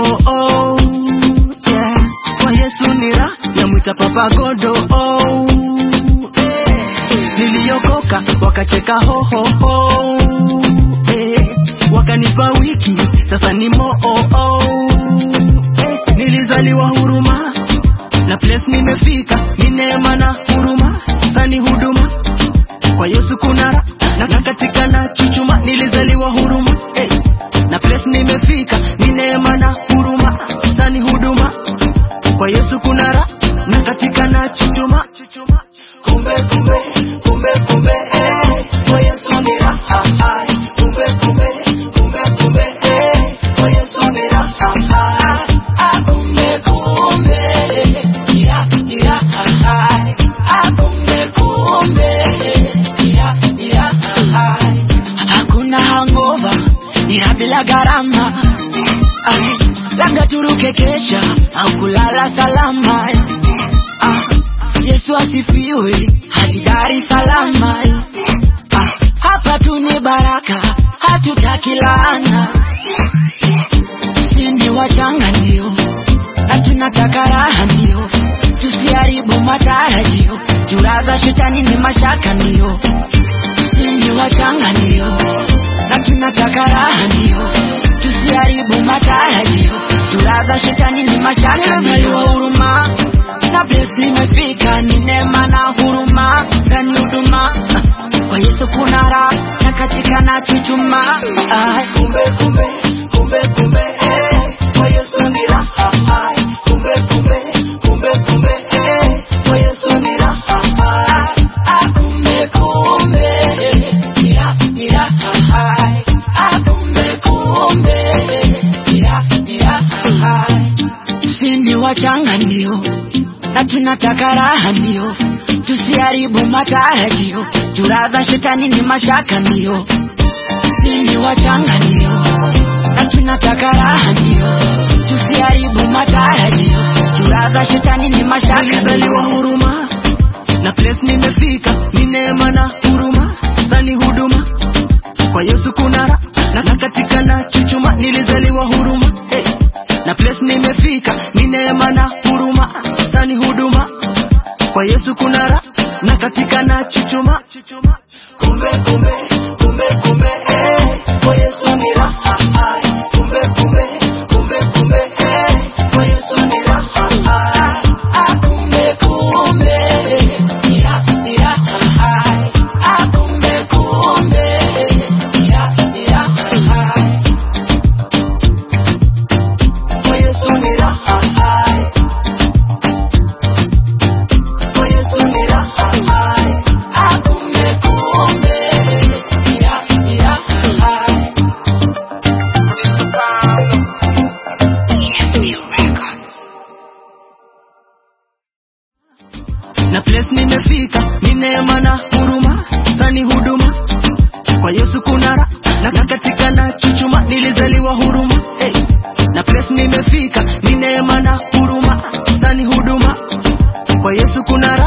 oh, oh, yeah. Kwa Yesu ni raha, namwita Papa Godo oh, eh. Niliokoka wakacheka ho ho ho eh. Wakanipa wiki sasa ni mo oh, oh, eh. Nilizaliwa huruma na place nimefika ni neema na huruma sani huduma kwa Yesu kuna raha na na katika na chuchuma nilizaliwa huruma hey. na place nimefika ni neema na huruma sani huduma kwa Yesu kuna raha na katika na chuchuma kumbe kumbe kumbe kumbe eh. kwa Yesu ni raha ai. kumbe kumbe kumbe kumbe eh. kwa Yesu ni raha ai. Ah, kumbe kumbe, ya, ya, hai. Ah, kumbe kumbe, ya, ya, hai. Hakuna hangover ila bila gharama Ai, labda turuke kesha au kulala salama ah, Yesu asifiwe hadi Dar es Salaam ah, hapa tu ni baraka hatutaki laana sini wachanga ndio na tunataka raha ndio tusiharibu matarajio juraza shetani ni mashaka ndio sini wachanga ndio na tunataka raha ndio tusiharibu matarajio juraza shetani ni mashaka ndio huruma na bless nimefika ni neema na huruma zani huduma kwa Yesu kuna raha na katika na chuchuma Ai. kumbe kumbe kumbe kumbe eh kwa Yesu ni raha ai kumbe kumbe kumbe kumbe eh kwa Yesu ni raha ai Ah, kumbe kumbe, ya, ya, hai. Ah, kumbe kumbe, ya, ya, hai. Sini wachanga ndio na tunataka raha ndio tusiharibu matarajio juraza shetani ni mashaka ndio sini wachanga ndio na tunataka raha ndio tusiharibu matarajio juraza shetani ni mashaka nilizaliwa ndio huruma na place nimefika ni neema na huruma sani huduma kwa Yesu kuna raha na, na katika na chuchuma nilizaliwa huruma hey. na place nimefika ni neema na huruma sani huduma kwa Yesu kuna raha na katika na chuchuma kumbe kumbe kumbe kumbe eh kwa Yesu ni raha ai kumbe kumbe kumbe kumbe eh kwa Yesu ni raha ai Ah, kumbe kumbe, ya, ya, hai. Ah, kumbe kumbe, ya, ya, hai. Kwa Yesu ni raha hai. Kwa Yesu ni raha hai. Ah, kumbe kumbe, ya, ya, hai. Na place nimefika ni neema na huruma sani huduma kwa Yesu kuna raha na na katika na chuchuma nilizaliwa huruma hey. na place nimefika ni neema na huruma sani huduma kwa Yesu kuna raha